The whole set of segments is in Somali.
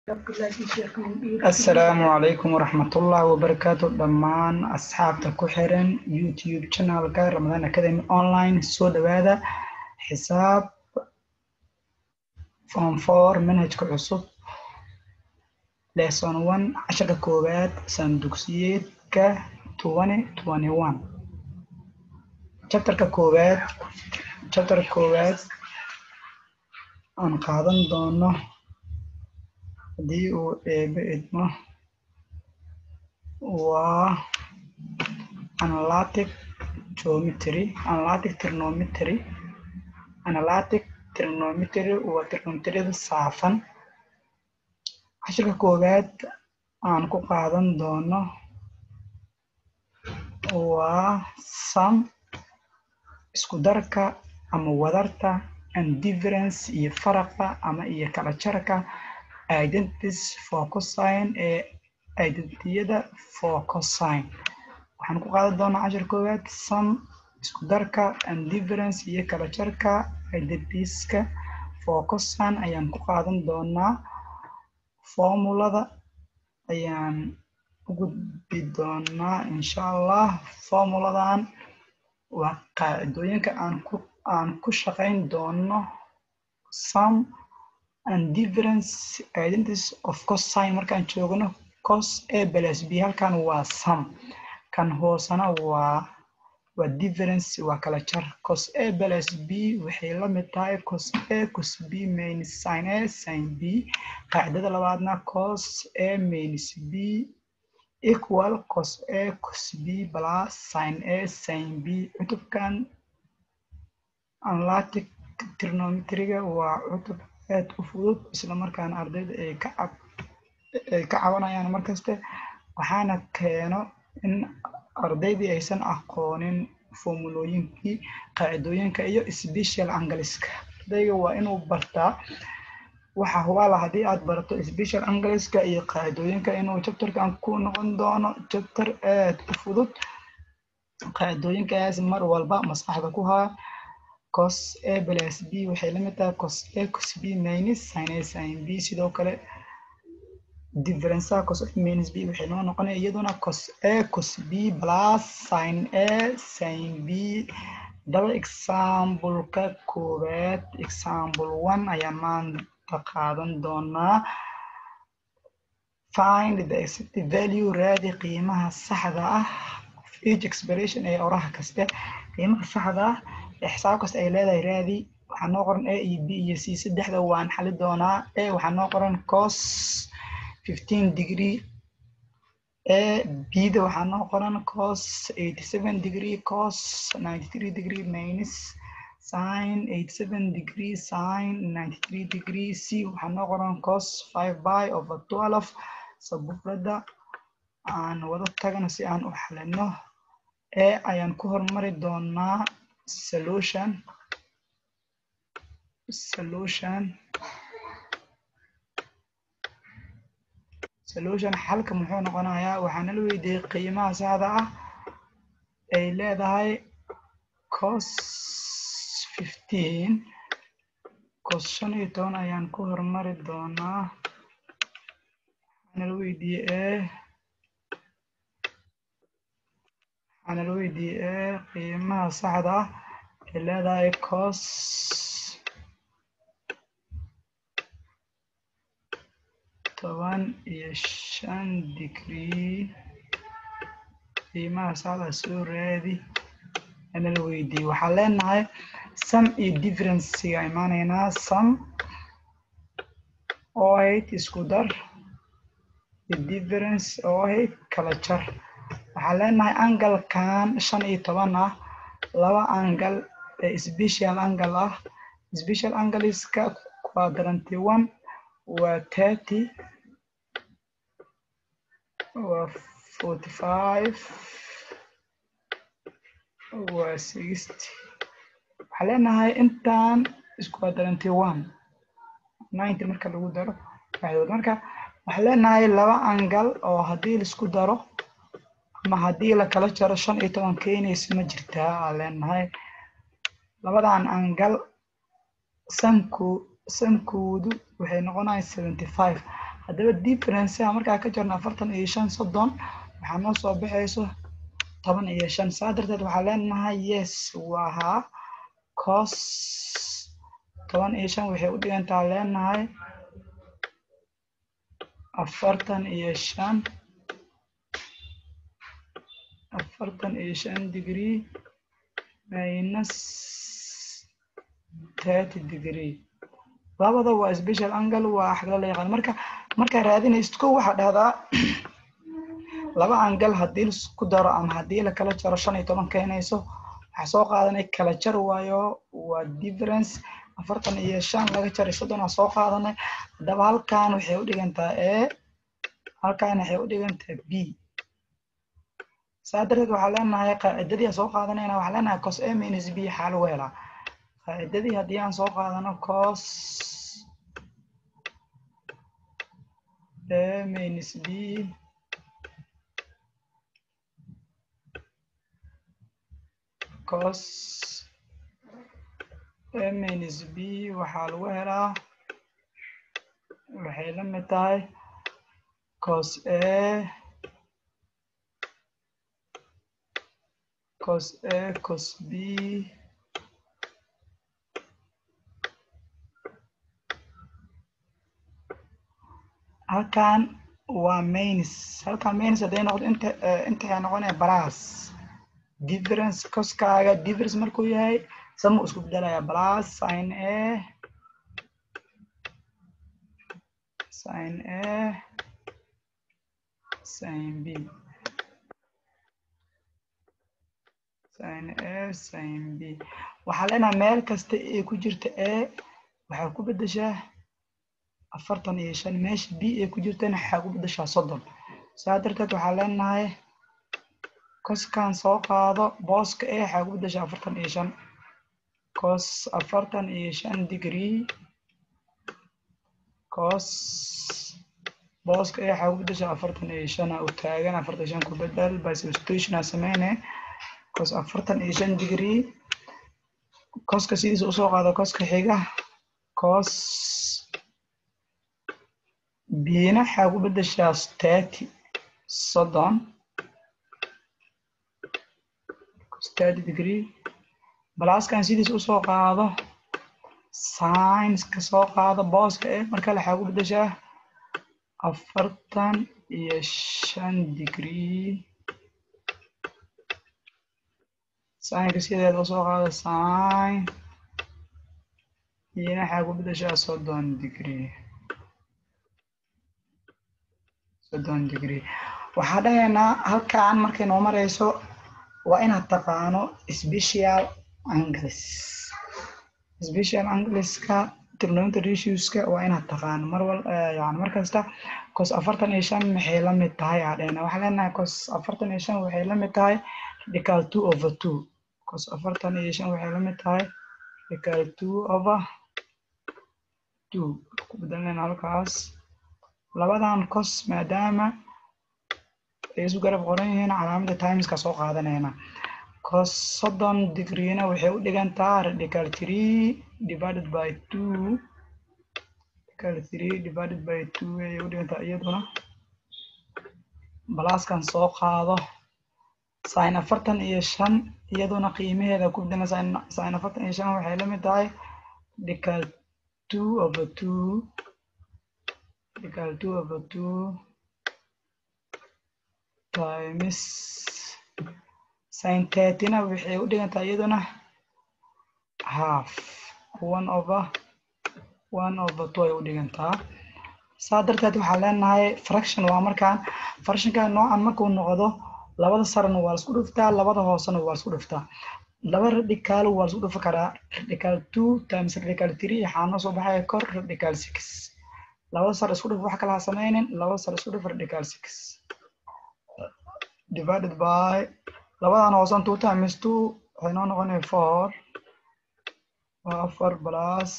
asalaamu calaykum waraxmatullahi wabarakaatu dhammaan asxaabta ku xiran youtube channelka ramadan academy online soo dhawaada xisaab form four manhajka cusub lesson one casharka koowaad sandugsiyeedka twenty twenty one chapterka koowaad chapterka koowaad aan qaadan doono haddii uu eebe idmo waa analytic geometry analytic trigonometry analytic trigonometry waa trigonometriyada saafan cashirka koowaad aan ku qaadan doono waa sum isku darka ama wadarta and difference iyo faraqa ama iyo kala jarka identities for cosine ee identiyada for cosine waxaan ku qaadan doonaa cashir koowaad sum isku darka and difference iyo kala jarka identitieska for cosine ayaan ku qaadan doonaa formulada ayaan u gudbi doonaa insha allah formuladan waa qaacidooyinka aan ku aan ku shaqayn doono sum and difference identities of cosine markaan joogno cos a plus b halkan waa sum kan hoosana waa waa difference waa kala jar cos a plus b waxay la mid tahay cos a cos b minus sin a sin b qaacidada labaadna cos a minus b equal cos a cos b plus sin a sin b cutubkan analytic trigonometriga waa cutub aad u fudud isla markaana ardayda ay ka cab ay ka cabanayaan markaste waxaana keeno in ardaydii aysan aqoonin formulooyinkii qaacidooyinka iyo special angleska ardayga waa inuu bartaa waxa hubaala haddii aad barato special angleska iyo qaacidooyinka inuu chapterkan ku noqon doono chapter aad u fudud qaacidooyinkaas mar walba maskaxda ku haa cos a plus b waxay la mid tahay cos a cos b minus sin a sin b sidoo kale differenceha cos a minus b waxay noo noqonaya iyaduna cos a cos b plus sin a sin b daba exampleka koowaad example one ayaan maanta qaadan doonaa find the exact value raadi qiimaha saxda ah of each expression ee oraha kaste qiimaha saxda ah xisaab kasta ay leedahay raadi waxaa noo qoran a iyo b iyo c saddexda waan xali doonaa a waxaa noo qoran cos fifteen degree a b-da waxaa noo qoran cos eighty seven degree cos ninety three degree minus sin eighty seven degree sin ninety three degree c waxaa noo qoran cos five by over twelve sabufrada aan wada tagno si aan u xalino a ayaan ku hormari doonaa solution solution solution xalka muxuu noqonayaa waxaana la weydiiyey qiimaha saxda ah ay leedahay cos fifteen cos shan iyo toban ayaan ku hormari doonaa waxaana la weydiiyey waxaana la weydiiyey qiimaha saxda ah ay leedahay cos toban iyo shan degree qiimaha saxda soo raadi ana la weydiiyey waxaa leenahay sum iyo differencega imaanaynaa sum oo ahayd isku dar iyo difference oo ahayd kala jar waxaa leenahay angalkan shan iyo toban ah laba angal ee special angle ah special angleska quadranty one waa thirty waa forty five waa sixty waxaa leenahay intaan quadranty one ninety marka lagu daro waxdood marka waxaa leenahay laba angal oo haddii laisku daro ama haddii lakala jaro shan iyo toban keenaysa ma jirtaa aa leenahay labadan angal sanku sankoodu waxay noqonaya seventy five haddaba differencea markaa ka jirno afartan iyo shan soddon waxaa noo soo baxayso toban iyo shan saa darteed waxaa leenahay yes waa haa cos toban iyo shan waxay u dhigantaa leenahay afartan iyo shan afartan iyo shan degree minus thirty degree labada waa special angle waa xagla la yaqaan marka markaa raadinaysid ko waxaa dhahdaa laba angle haddii laisku daro ama haddii la kala jaro shan iyo toban keenayso waxaa soo qaadanay kala jar waayo waa difference afartan iyo shan laga jaray soddon aa soo qaadanay haddaba halkan waxay u dhigantaa a halkan waxay u dhigantaa b saa darteed waxaa leenahay qaacidadii aan soo qaadanayna waxaa leenahay cos a minus b xaa lagu helaa qaacidadii haddii aan soo qaadano cos a minus b cos a minus b waxaa lagu helaa waxay la mid tahay cos a cos a cos b halkan waa mains halkan mains hadday noqdo inta inta waxay noqonaya balas difference coskaaga difference markuu yahay sama isku bedelaya plus sin a sin a sin b sin a sin b waxaa leenahay meel kasta ee ku jirta a waxaa ku bedeshaa afartan iyo shan meesha b ee ku jirtana waxaa ku bedeshaa soddon saa darteed waxaa leenahay coskan soo qaado booska e waxaa ku bedeshaa afartan iyo shan cos afartan iyo shan degree cos booska e waxaa ku bedeshaa afartan iyo shan u taagan afartan iyo shan ku bedel by substitution aa sameyne cos afartan iyo shan degree coska sidiisa usoo qaado coska xiga cos bina waxaa ku bedeshaa thirty soddon thirty degree balaskan sidiisa usoo qaado science-ka soo qaado booska eh markale waxaa ku bedeshaa afartan iyo shan degree sinka sideeda usoo qaado sin iyona waxaa ku bedeshaa soddon degree soddon degree waxaa dhahaynaa halkan markay noo marayso waa inaad taqaano special angles special angleska trigonometry ratioska waa inaad taqaano mar wal yani mar kasta cos afartan iyo shan maxay la mid tahay aa dhahayna waxaa leenahay cos afartan iyo shan waxay la mid tahay radical two over two cos afartan iyo shan waxay la mid tahay radical two over two ku bedelanayna halkaas labadan cos maadaama ay isu garab qoran yihiin calaamada timeska soo qaadanayna cos soddon degreena waxay u dhigantaa radical three divided by two radical three divided by two ayay u dhigantaa iyaduna balaskan soo qaado sin afartan iyo shan iyaduna qiimaheeda ku bedela sin afartan iyo shan waxay la mid tahay radical two over two radical two over two times sin thirtyna waxay u dhigantaa iyaduna half one over one over two ay u dhigantaa saa darteed waxaa leenahay fraction waa markaan fractionka noocan markuu noqdo labada sarena waa laisku dhuftaa labada hoosena waa laisku dhuftaa laba radical waa laisku dhufi karaa radical two times radical three waxaa noo soo baxaya kor radical six labada sar isku dhuf wax kala ha sameynin labada sar isku dhuf radical six divided by labadan hoosan two times two waxay noo noqonaya four waa afar plus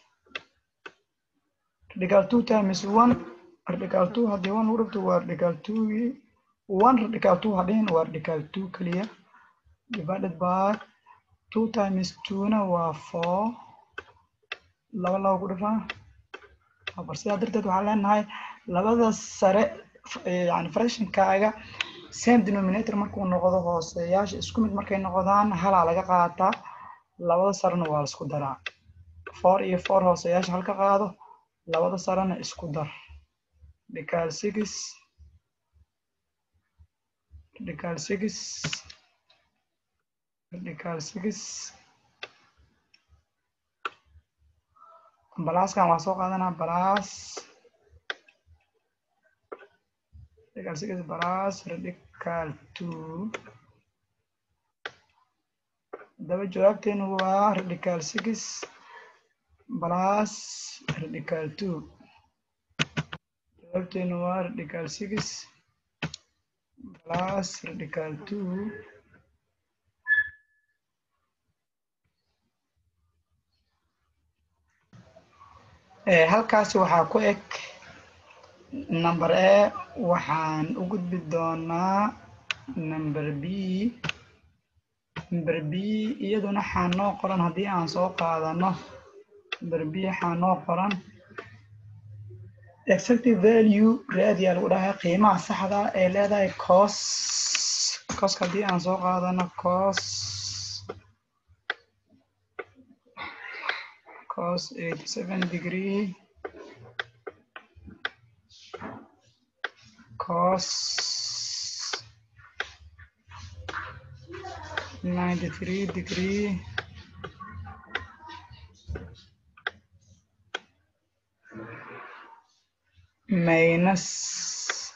radical two times one radical two haddii one lagu dhufto waa radical two one radical two hadhihin waa radical two keliya divided by two times two-na waa four laba laba ku dhufaa afar sidaa darteed waxaa leenahay labada sare yani fractionkaaga same denominator markuu noqdo hooseyaasha isku mid markay noqdaan halaa laga qaataa labada sarena waa la isku daraa four iyo four hooseyaasha halka qaado labada sarena isku dar radical six radical six radical six balaskan waa soo qaadanaa balas radical six balas radical two daba jawaabteenu waa radical six plus radical two jawaabteenu waa radical six plus radical two halkaasi waxaa ku eg number a waxaan u gudbi doonaa number b number b iyaduna waxaa noo qoran haddii aan soo qaadano number b waxaa noo qoran exactive value raadiyaa lagu dhahaa qiimaha saxda ee leedahay cos coska haddii aan soo qaadano cos cos eighty seven degree cos ninety three degree minus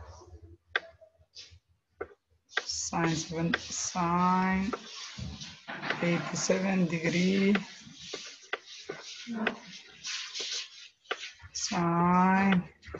sine seven sine eighty seven degree sine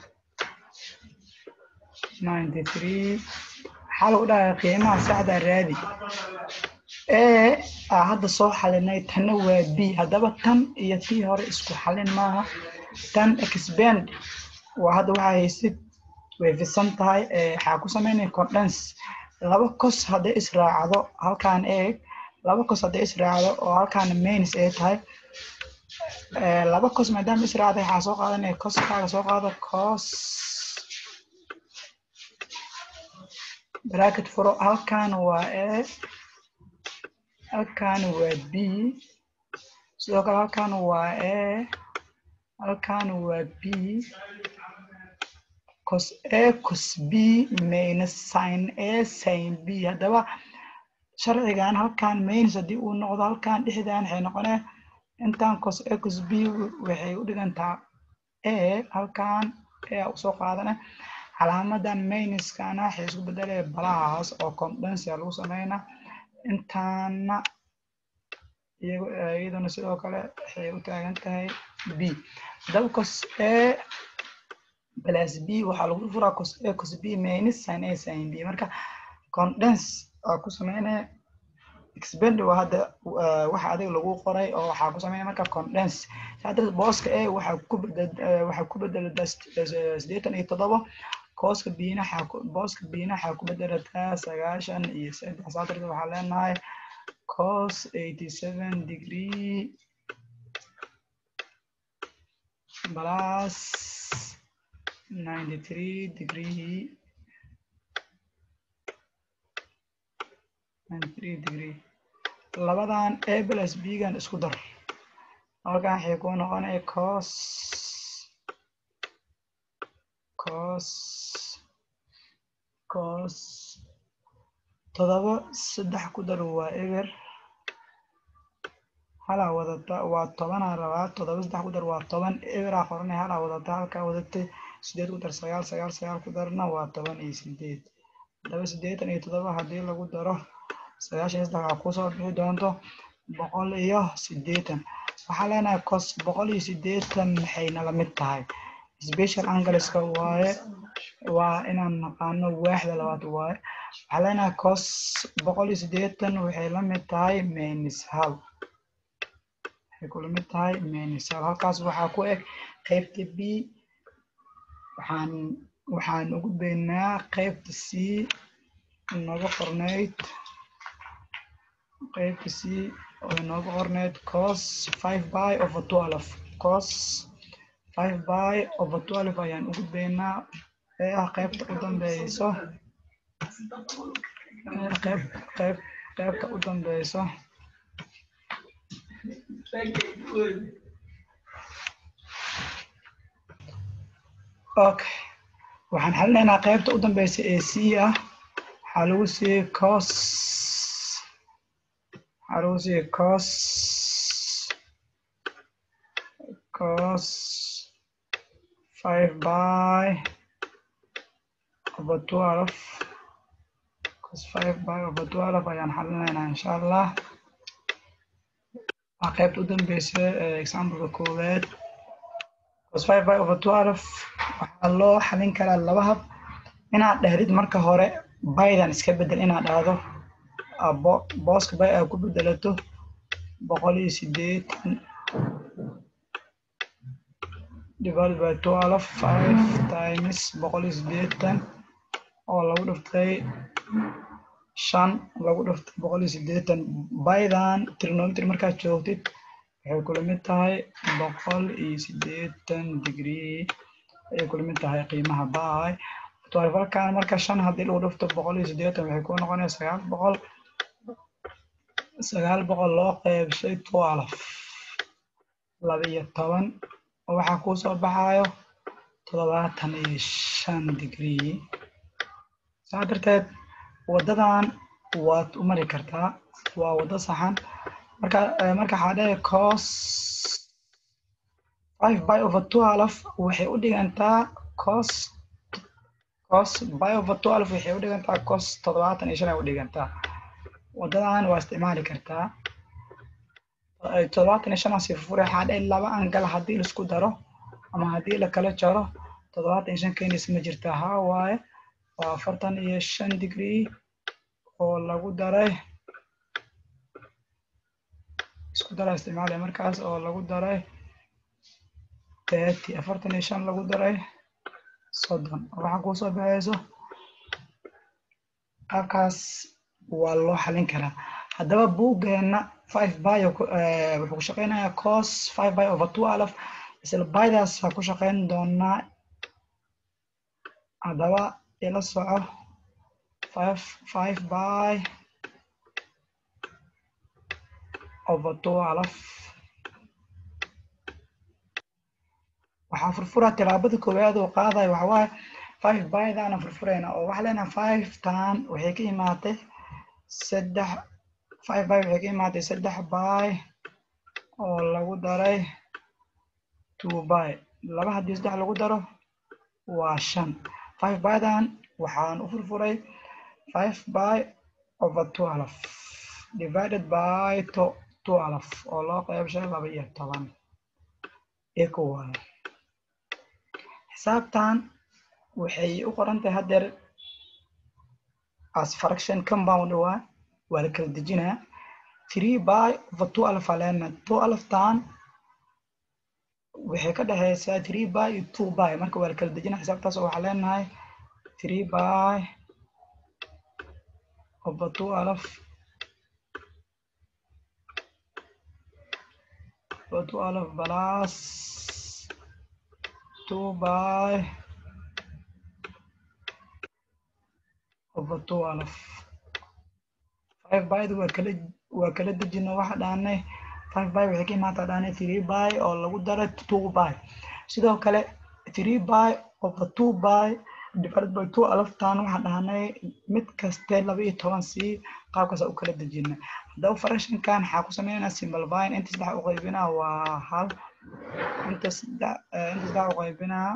ninety three waxaa lagu dhahaa qiimaha saxda raadi e aa hadda soo xalinay tanna waa b haddaba tan iyo tii hore isku xalin maaha tan expand waa hadda waxaa haysid way fisan tahay waxaa ku sameynaya condense laba cos hadday israacdo halkaan eeg laba cos hadday israacdo oo halkaan mains ay tahay laba cos maadaama israacday waxaa soo qaadanaya coskaaga soo qaado cos bracket furo halkaan waa e halkaan waa b sidoo kale halkaan waa e halkaan waa b cos a cos b minus sin a sin b haddaba sharcigan halkaan minus haddii uu noqdo halkaan dhexdaan waxay noqonee intaan cos a cos b waxay u dhigantaa a halkaan a usoo qaadane calaamadan minuskana waxay isku bedelaya balahaas oo condensia lagu sameynaa intaana iyaduna sidoo kale waxay u taagan tahay b haddaba cos a plus b waxaa lagu furaa cos a cos b minus sin a sin b marka condense aa ku sameynaya expand waa hadda waxa adiga lagu qoray oo waxaa ku sameynaya marka condense saa darteed booska a waxaa ku bedel waxaa ku bedelataa siddeetan iyo toddoba kooska bina booska bina waxaa ku bedelataa sagaashan iyo saddex saa darteed waxaa leenahay cos eighty seven degree plus ninety three degree ninety three degree labadan a plus b gan isku dar halkan waxay ku noqonaya cos cos cos todoba saddex ku dar waa eber halaa wadata waa tobanaa rabaa todoba saddex ku dar waa toban eberaa qoranay halaa wadata halkaa wadatay sideed ku dar sagaal sagaal sagaal ku darna waa toban iyo sideed haddaba siddeetan iyo todoba haddii lagu daro sagaashan iyo saddex waxaa kusoo bixi doonto boqol iyo siddeetan waxaa leenahay cos boqol iyo siddeetan maxay nala mid tahay special angleska waaye waa inaan naqaano waaxda labaad waaye waxaa leenahay cos boqol iyo siddeetan waxay la mid tahay minus hal waxay kula mid tahay minus hal halkaas waxaa ku eg qaybta b waxaan waxaan ugu beynaa qaybta c nooga qornayd qaybta c oo inooga qornayd cos five by over twelve cos five by over twelve ayaan u gudbaynaa ee ah qaybta u dambeyso qayb qayb qaybta u dambeyso okay waxaan xalinaynaa qaybta u dambeysa ee c ah waxaa lagu siiyey cos waxaa lagu siiyey cos cos five by over twelve cos five by over twelve ayaan xalinaynaa insha allah waa qaybta u dambeysa ee exampleka koowaad cos five by over twelve waxaa loo xalin karaa laba hab inaad dhahdid marka hore baydan iska bedel inaad dhahdo booska bay aad ku bedelato boqol iyo sideetan divided by twelve five times boqol iyo sideetan oo lagu dhiftay shan lagu dhiftay boqol iyo sideetan baydan trigonometry markaad joogtid waxay kula mid tahay boqol iyo sideetan degree ayay kula mid tahay qiimaha bay twelvalkan marka shan haddii lagu dhifto boqol iyo sideetan waxay ku noqonaya sagaal boqol sagaal boqol loo qeybshay twelve laba iyo toban oo waxaa kuu soo baxayo toddobaatan iyo shan degree saa darteed waddadan waad u mari kartaa waa waddo saxan marka marka waxaa dhahay cos five by over twelve waxay u dhigantaa cos cos by over twelve waxay u dhigantaa cos toddobaatan iyo shan ay u dhigantaa waddadan waa isticmaali kartaa toddobaatan iyo shan asi fure waxaa dhahay laba angal haddii laisku daro ama haddii la kala jaro toddobaatan iyo shan keenaysa ma jirta haa waaye waa afartan iyo shan degree oo lagu daray isku dara isticmaalaya markaas oo lagu daray thirty afartan iyo shan lagu daray soddon waxaa kuu soo baxayso qaabkaas waa loo xalin karaa haddaba buuggeena five by wuxuu ku shaqeynayaa cos five by over twelve isla bydaas waa ku shaqeyn doonaa haddaba ila soco five five by over twelve waxaa furfura tilaabada koowaad oo qaadayo waxa waaye five bydaana furfurayna oo waxaa leenahay five tan waxay ka imaatay saddex five by waxay ka imaatay saddex by oo lagu daray two by laba haddii saddex lagu daro waa shan five bydan waxaan u furfuray five by over twelve divided by to twelve oo loo qeybshay laba iyo toban equal xisaabtan waxay u qoran tahay haddeer as fraction compound waa waa la kala dejinaa three by over twelve aleena twelve tan waxay ka dhexeysaa three by iyo two by marka waa la kala dejinaa xisaabtaas oo waxaa leenahay three by over twelve over twelve plus two by over twelve five byda waa kala waa kala dejino waxa dhaanay five by waxay ka imaataa dhaanay three by oo lagu daray two by sidoo kale three by over two by divided by two alaftan waxaa dhahnay mid kaste laba iyo toban sii qaabkaasa u kala dejina haddaba fractionkan waxaa ku sameynaa simplifying inta saddex u qaybinaa waa hal inta saddex inta saddex u qaybinaa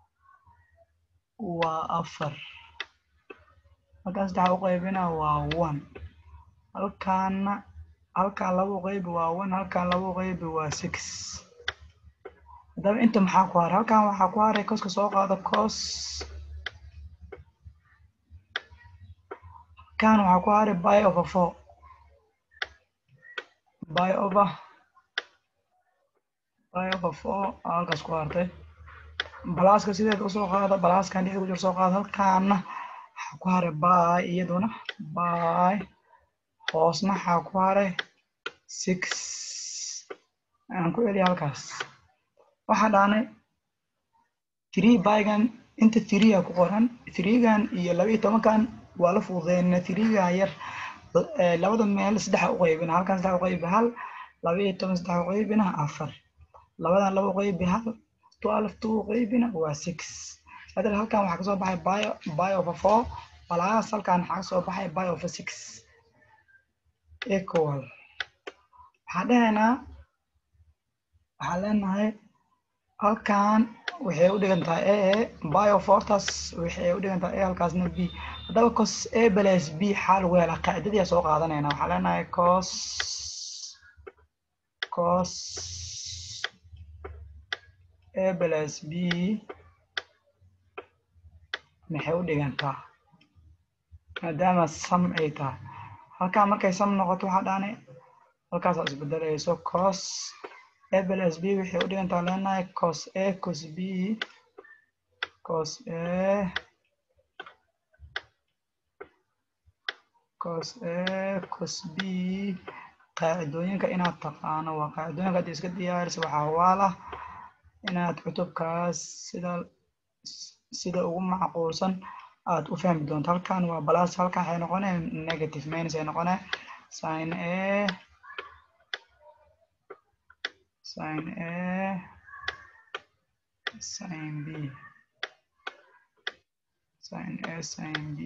waa afar halkan saddex u qaybinaa waa one halkaana halkaan laba u qaybi waa one halkaan laba u qaybi waa six haddaba inta maxaa ku haray halkan waxaa ku haray koska soo qaado cos halkan waxaa ku haray by over four by over by over four halkaas ku hartay balaaska sideeda usoo qaada balaaskan dhexda ku jira soo qaada halkaana waxaa ku haray by iyaduna by hoosna waxaa ku haray six aan ku celiya halkaas waxaa dhaanay three bygan inta three a ku qoran threegan iyo laba iyo tobankan waa la fududeynaa threega yar labada meel saddexa u qaybina halkan saddex u qaybi hal laba iyo toban saddex u qaybina afar labadan laba u qaybi hal twelve two u qaybina waa six saddex halkan waxaa kasoo baxay bio bio of a four walaas halkan waxaa kasoo baxay bio of a six equal waxaan dhahaynaa waxaan leenahay halkan waxay u dhigan tahay a bio fortas waxay u dhigan tahay a halkaasna b haddaba cos a plus b xaa lagu helaa qaacidadii soo qaadanayna waxaan leenahay cos cos a plus b maxay u dhigantaa maadaama sam ay tahay halkan markay sam noqoto waxaa dhaanay halkaasaa isbedelayso cos a plus b waxay u dhigantaa leenahay cos a cos b cos a cos a cos b qaacidooyinka inaad taqaano waa qaacidooyinka hadda iska diyaarisa waxaa waala inaad cutubkaas sida sida ugu macquulsan aad u fahmi doonto halkan waa balas halkan waxay noqonee negative minus ay noqonee sin a sin a sin b sin a sin b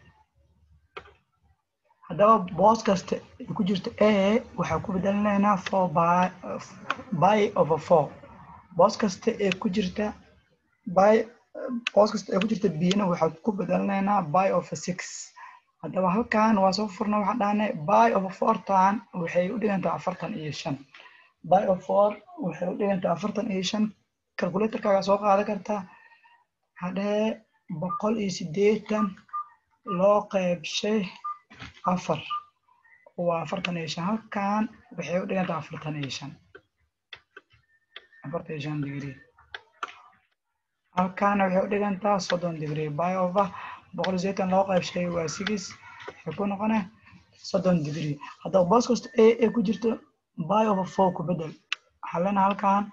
haddaba boos kasta ay ku jirto a waxaa ku bedelinaynaa four by by over four boos kasta ee ku jirta by boos kasta ee ku jirta bna waxaa ku bedelinaynaa by over six haddaba halkan waa soo furna waxaa dhahnay by over fourtan waxay u dhigantaa afartan iyo shan by over four waxay u dhigantaa afartan iyo shan calculatorkaaga soo qaadan kartaa hadhee boqol iyo siddeetan loo qeybshay afar waa afartan iyo shan halkan waxay u dhigantaa afartan iyo shan afartan iyo shan degree halkaana waxay u dhigantaa soddon degree by over boqol iyo siddeetan loo qeybshay waa six waxay ku noqone soddon degree haddaba boos kasta a ee ku jirto by over four ku bedel waxaa leenahay halkan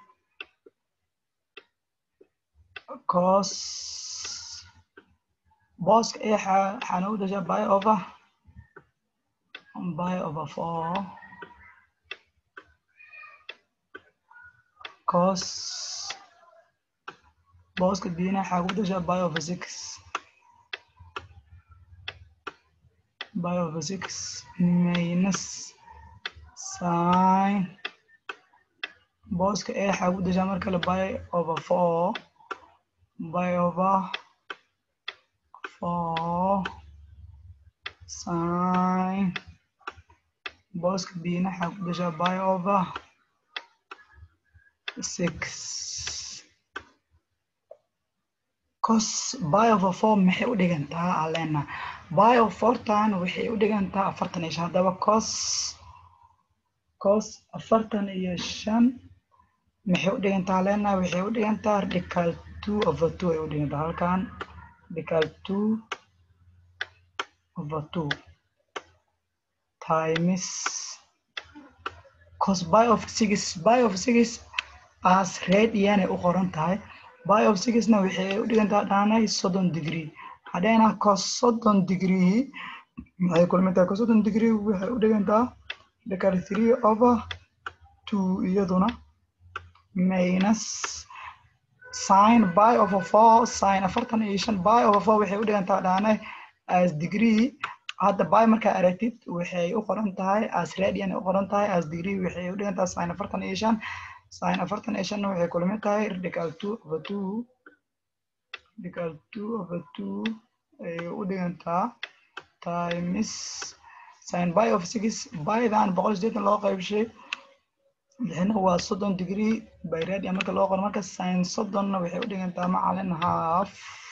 cos booska a waxaa noogu dashaa by over by over four cos booska bina waxaa ku dashaa by over six by over six minus sin booska a waxaa ku dashaa mar kale by over four by over four sin booska bina waxaa ku dashaa by over six cos by over four maxay u dhigantaa alena by over fourtan waxay u dhigantaa afartan iyo shan haddaba cos cos afartan iyo shan maxay u dhigantaa alena waxay u dhigantaa radical two over two ay u dhigantaa halkan radical two over two times cos by of six by of six as radian ay u qoran tahay by of sixna waxay u dhigantaa dhaanay soddon degree hadheena cos soddon degree waxay kulmi tahay cos soddon degree waxay u dhigantaa radical three over two iyaduna minus sin by over four sin afartan iyo shan by over four waxay u dhigantaa dhaanay as degree hadda by markaa aragtid waxay u qoran tahay as radian ay u qoran tahay as degree waxay u dhigantaa sin afartan iyo shan sin afartan iyo shanna waxay kulmi tahay radical two over two radical two over two ayay u dhigantaa times sin by of six bydan boqol sideetan loo qaybshay lixna waa soddon degree by radian marka loo qoro marka sin soddonna waxay u dhigantaa macalin half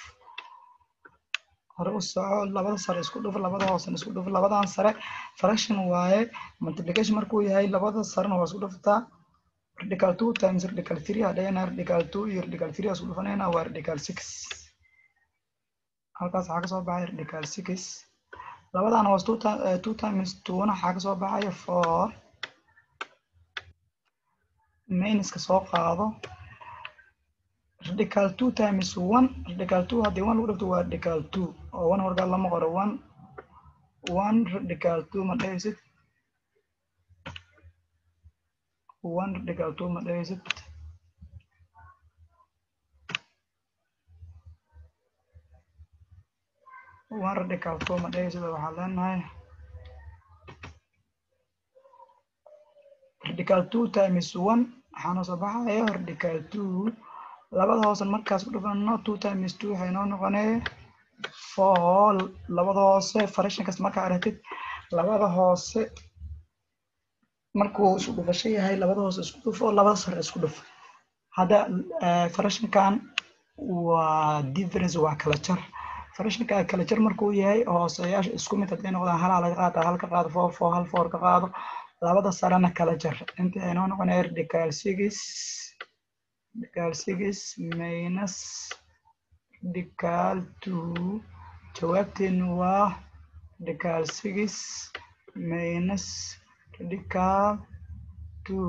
hore u soco labada sare isku dhuf labada hoosena isku dhuf labadan sare fraction waaye multiplication markuu yahay labada sarena waa isku dhuftaa radical two times radical three hadhayana radical two iyo radical three isku dhufanayna waa radical six halkaas waxaa kasoo baxay radical six labadan hoos two, uh, two times twona waxaa kasoo baxaya four minuska soo qaado radical two times one radical two haddii one lagu dhigto waa radical two oo one wargaa lama qoro one one radical two ma dhehaysid one radical two ma dhehaysid one radical two ma dhehaysid waxaa leenahay radical two times one waxaana soo baxaya radical two labada hoose markaas ku dhufano two times two waxay noo noqonee four labada hoose fractionkas markaa aragtid labada hoose markuu isku dhufasho yahay labada hoose isku dhufo labada sare isku dhufo hadda fractionkan waa difference waa kala jar fractionka kala jar markuu yahay hooseyaasha isku mid hadday noqdaan halaa laga qaata hal ka qaado four four hal four ka qaado labada sarena kala jar inta ay noo noqonaya radical six radical six minus radical two jawaabteenu waa radical six minus radical two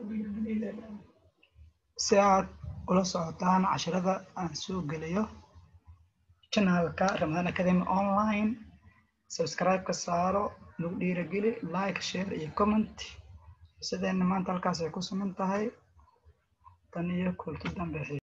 si aad ula socotaan casharada aan soo geliyo channelka Ramadan Academy online subscribe ka saaro nagu dhiirageli like share iyo comment sideena maanta halkaas ay ku sugan tahay tan iyo kulti dambe